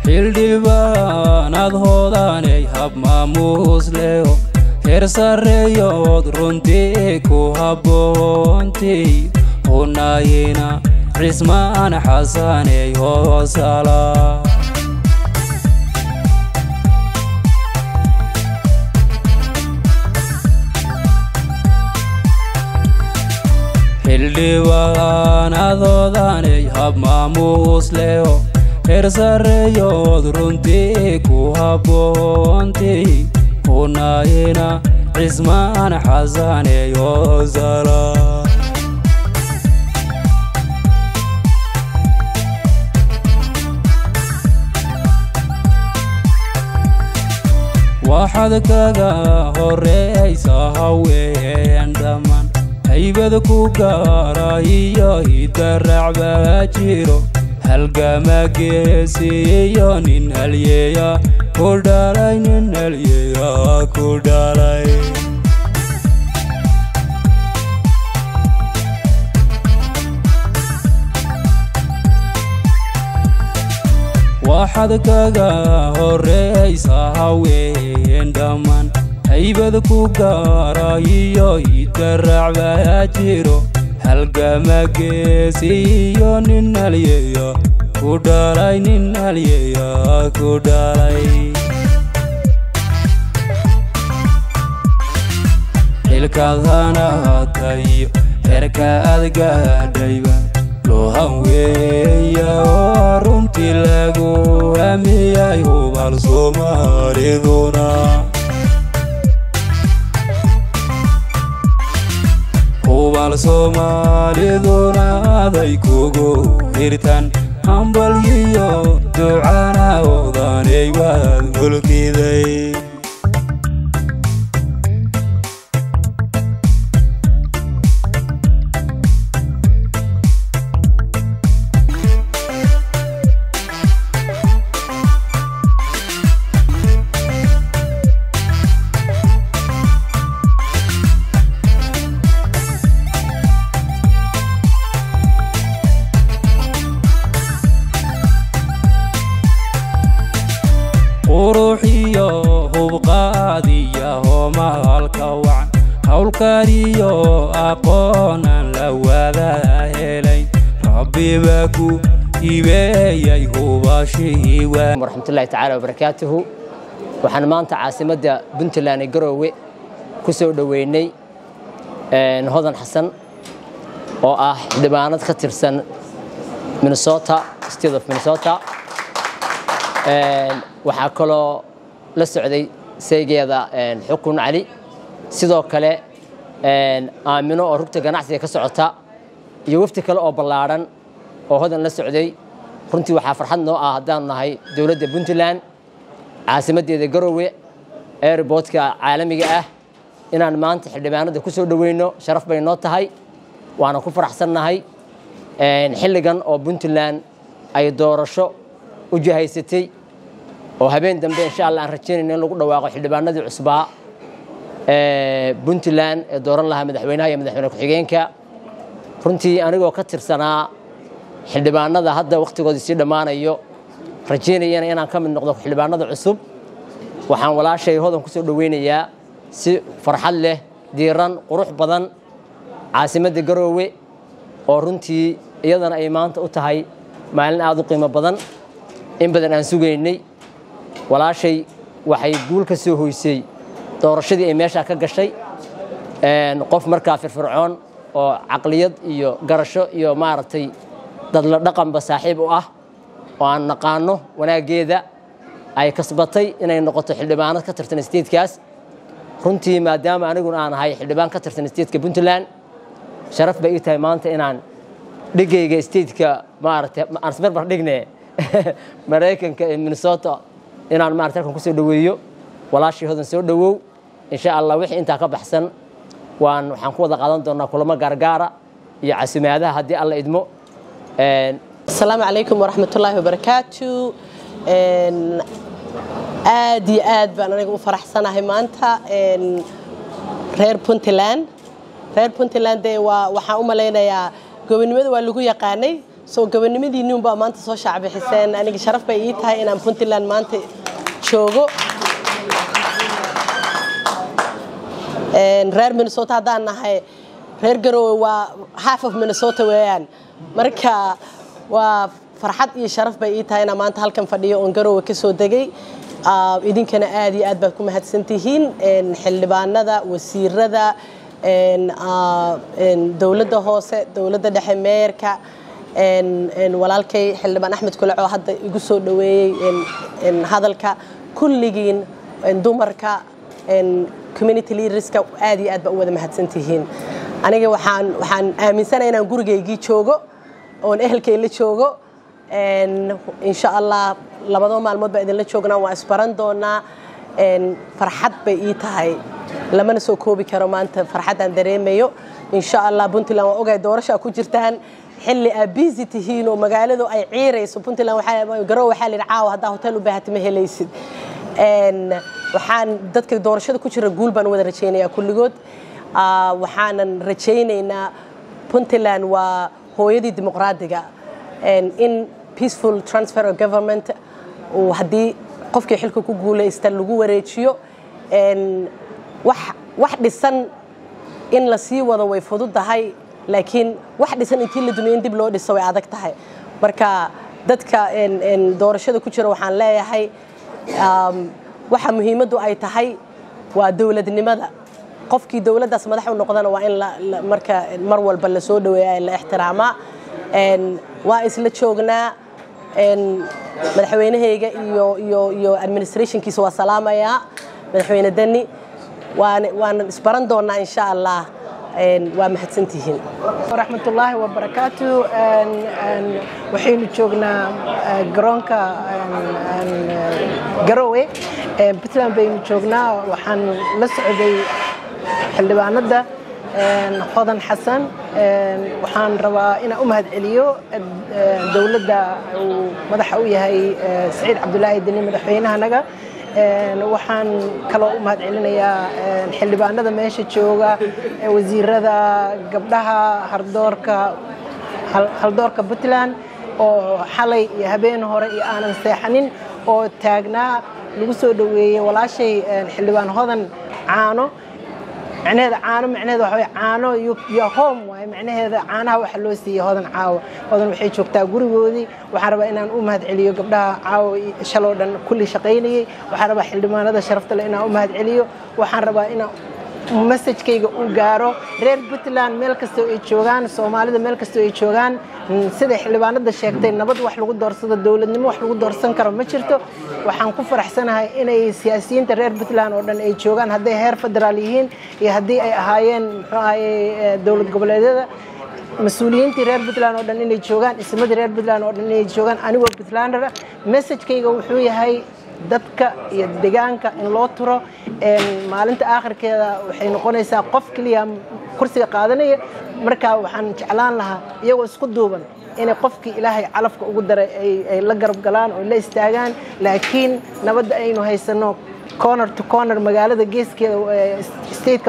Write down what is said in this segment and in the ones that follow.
xildhibaanad hoodanay hab maamuus leho heer sarreeyood runtii ku habboontii hunayina cismaan xasaney hoosala xildhibaanadoodanay hab maamuus leho heer sarreeyood runtii ku habboontii hunayina cismaan xasaney hoosala waxaad kaga horreysa haween dhammaan haybad ku gaara iyo hidaracbaa jiro halgama geesiyo nin halyeeya ku dhalay nin halyeeya ku dhalay waxaad kaga horreysa haween dhammaan haybad ku gaara iyo hidaracbaa jiro halgama geesiyo nin halyeeya ku dhalay nin halyeeya ku dhalay xilkaad hanaatayo heerka aad gaadhayba loohan weeya oo runtii lagu hamiyay hubal soomaaliduna hubal soomaaliduna aday kugu hirtan hambalyiyo ducana odanay waad mulkiday quruxiyo hubqaadiya hoomaalka wacan howlkariyo aqoonan la wada helay rabbiba ku hibeeyay hubashii waraxmatullaahi tacaala wabarakaatuhu waxaan maanta caasimadda puntland ee garoowe ku soo dhoweynay hodan xasan oo ah xildhibaanad ka tirsan minnesota state of minnesota waxaa kaloo la socday saygeeda xukun cali sidoo kale aamino oo rugta ganacsiga ka socota iyo wafti kale oo ballaadhan oo hodan la socday runtii waxaa farxad noo ah haddaanu nahay dowladda puntland caasimaddeeda garoowe airboodka caalamiga ah inaan maanta xildhibaanada ku soo dhoweyno sharaf bay noo tahay waana ku faraxsannahay xilligan oo puntland ay doorasho u jihaysatay oo habeen dambe insha allah aan rajaynayna in lagu dhawaaqo xildhibaanadii cusbaa ee puntland ee dooran lahaa madaxweynaha iyo madaxweyne ku-xigeenka runtii anigoo ka tirsanaa xildhibaanada hadda wakhtigoodii sii dhammaanayo rajaynayana inaan ka mid noqdo xildhibaanada cusub waxaan walaashay hodan ku soo dhoweynayaa si farxad leh diiran qurux badan caasimadda garoowe oo runtii iyadana ay maanta u tahay maalin aada u qiimo badan in badan aan sugaynay walaashay waxay guul ka soo hoysay doorashadii ay meeshaa ka gashay qof markaa firfircoon oo caqliyad iyo garasho iyo maaragtay dadla dhaqanba saaxiib u ah oo aan naqaano wanaaggeeda ay kasbatay inay noqoto xildhibaanad ka tirsan staitekaas runtii maadaama aniguna aan ahay xildhibaan ka tirsan stateka puntland sharaf bay ii tahay maanta inaan dhigayga stateka maaragtay aan isbarbar dhigne maraykanka ee minnesota inaan maarata halkan kusoo dhoweeyo walaashii hodan soo dhowow insha allah wixii intaa ka baxsan waan waxaan ku wada qaadan doonaa kulamo gaargaara iyo casumaadaha haddii alla idmo asalaamu calaykum waraxmatullaahi wabarakaatu aad iyo aad baan aniga u faraxsanahay maanta reer puntland reer puntland dee waa waxaan u malaynayaa gobonimada waa lagu yaqaanay soo gabanimadii unbaa maanta soo shaacbixiseen aniga sharaf bay ii tahay inaan puntland maanta joogo reer minnesota haddaan nahay reer garowe waa half of minnesota weeyaan marka waa farxad iyo sharaf bay ii tahay inaan maanta halkan fadhiyo oon garowe ka soo degay idinkana aad iyo aad baad ku mahadsantihiin xildhibaanada wasiirada dowladda hoose dowladda dhexe meerka walaalkay xildhibaan axmed kulac oo hadda igu soo dhoweeyey hadalka kulligiin dumarka community leaderska aad iyo aad baa u wada mahadsantihiin aniga waxaan waxaan aaminsanahay inaan gurigaygii joogo oon ehelkay la joogo insha allah labadoo maalmood baa idinla joognaa waa isbaran doonaa farxad bay ii tahay lamana soo koobi karo maanta farxaddaan dareemayo insha allah puntland waa ogahay doorashaa ku jirtaan xilli aa busy tihiin oo magaaladu ay ciirayso puntland garow waxaa la yidhi caawa haddaa hotel u baahata ma helaysid waxaan dadka doorashada ku jira guul baan wada rajaynayaa kulligood waxaanan rajaynaynaa puntland waa hooyadii dimuqraadiga in peaceful transfer of government uu haddii qofkii xilka ku guulaysta lagu wareejiyo wax dhisan in la sii wado way fududahay laakiin wax dhisan intii la dumiye in dib loo dhiso way adag tahay marka dadka doorashada ku jira waxaan leeyahay waxa muhiimaddu ay tahay waa dowladnimada qofkii dowladdaas madax u noqdana waa in marka mar walba la soo dhaweeya la ixtiraamaa waa isla joognaa madaxweynahayga iyo iyo iyo administrationkiisa waa salaamayaa madaxweyne deni waan waanan isbaran doonaa insha allah waa mahadsantihiin waraxmatullaahi wabarakaatu waxaynu joognaa garoonka garowe puntland baynu joognaa waxaan la socday xildhibaanada hodan xasan waxaan rabaa inaan u mahad celiyo dowladda uu madaxa u yahay saciid cabdulaahi deni madaxweynahanaga waxaan kaloo u mahad celinayaa xildhibaanada meesha jooga wasiirada gabdhaha hardoorka haldoorka puntland oo xalay iyo habeen hore iyo aanan seexanin oo taagnaa lagu soo dhoweeyey walaashay xildhibaan hodan caano macnaheeda caano macnaheeda waxa caano yo home waaye macnaheeda caanaha waxa loo siiyey hodan caawa hodan waxay joogtaa gurigoodii waxaan rabaa inaan u mahad celiyo gabdhaha caawa shaloo dhan kulli shaqaynayey waxaan rabaa xildhibaanada sharafta leh inaan u mahad celiyo waxaan rabaa inaan masajkayga u gaaro reer puntland meel kastoo ay joogaan soomaalida meel kastoo ay joogaan siday xildhibaanada sheegtay nabad wax lagu doorsado dowladnimo wax lagu doorsan karo ma jirto waxaan ku faraxsanahay inay siyaasiyiinta reer puntland oo dhan ay joogaan hadday heer federaal yihiin iyo haddii ay ahaayeen muxuu ahaye dowlad goboleedyada mas-uuliyiintii reer puntland oo dhan inay joogaan ismadii reer puntland oo dhan inay joogaan anigoo puntlander ah messajkayga wuxuu yahay dadka iyo degaanka in loo turo maalinta aakhirkeeda waxay noqonaysaa qof keliya kursiga qaadanaya markaa waxaan jeclaan lahaa iyagoo isku duuban inay qofkii ilaahay calafka ugu daray ay la garab galaan oo la istaagaan laakiin nabadda aynu haysanno corner to corner magaalada geeskeeda stateka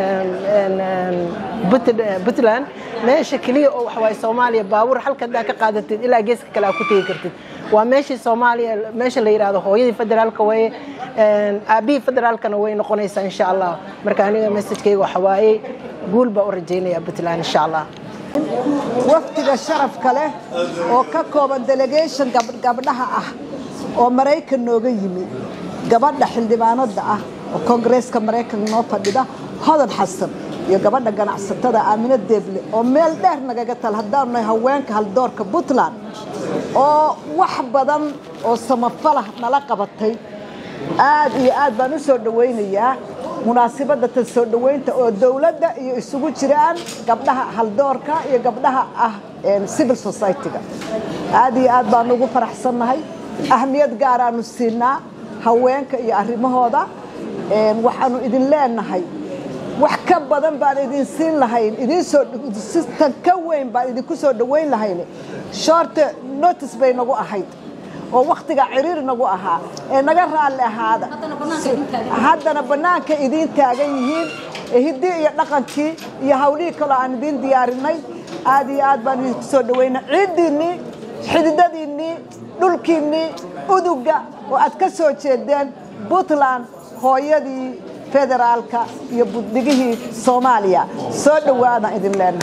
puntland meesha keliya oo waxawaaye soomaaliya baabuur halka haddaa ka qaadatid ilaa geeska kale aa ku tegi kartid waa meeshii soomaaliya meesha la yidhaahdo hooyadii federaalka waye aabihii federaalkana way noqonaysaa insha allah marka aniga messajkayga waxa waaye guul baa u rajaynaya puntland insha allah wafdiga sharafka leh oo ka kooban delegation gabdhaha ah oo maraykan nooga yimi gabadha xildhibaanada ah oo koongareeska maraykanka noo fadhida hodan xasan iyo gabadha ganacsatada aamino deeble oo meel dheer nagaga tal haddaanu nahay haweenka haldoorka puntland oo wax badan oo samafalah nala qabatay aad iyo aad baan u soo dhawaynayaa munaasibadda tan soo dhoweynta oo dowladda iyo isugu jiraan gabdhaha haldoorka iyo gabdhaha ah civil society-ga aad iyo aad baanu ugu faraxsannahay ahmiyad gaaraanu siinaa haweenka iyo arrimahooda waxaanu idin leenahay wax ka badan baan idin siin lahayn idin soo tan ka weyn baan idinku soo dhoweyn lahayn short notice bay nagu ahayd oo wakhtiga ciriir nagu ahaa ee naga raalli ahaada haddana bannaanka idiin taagan yihiin hiddii iyo dhaqankii iyo hawlihii kaloo aan idiin diyaarinay aad iyo aad baan idinku soo dhawayna ciiddiinnii xididadiinnii dhulkiinnii uduga oo aad ka soo jeedeen puntland hooyadii federaalka iyo buddigihii soomaaliya soo dhowaadaan idin leenahay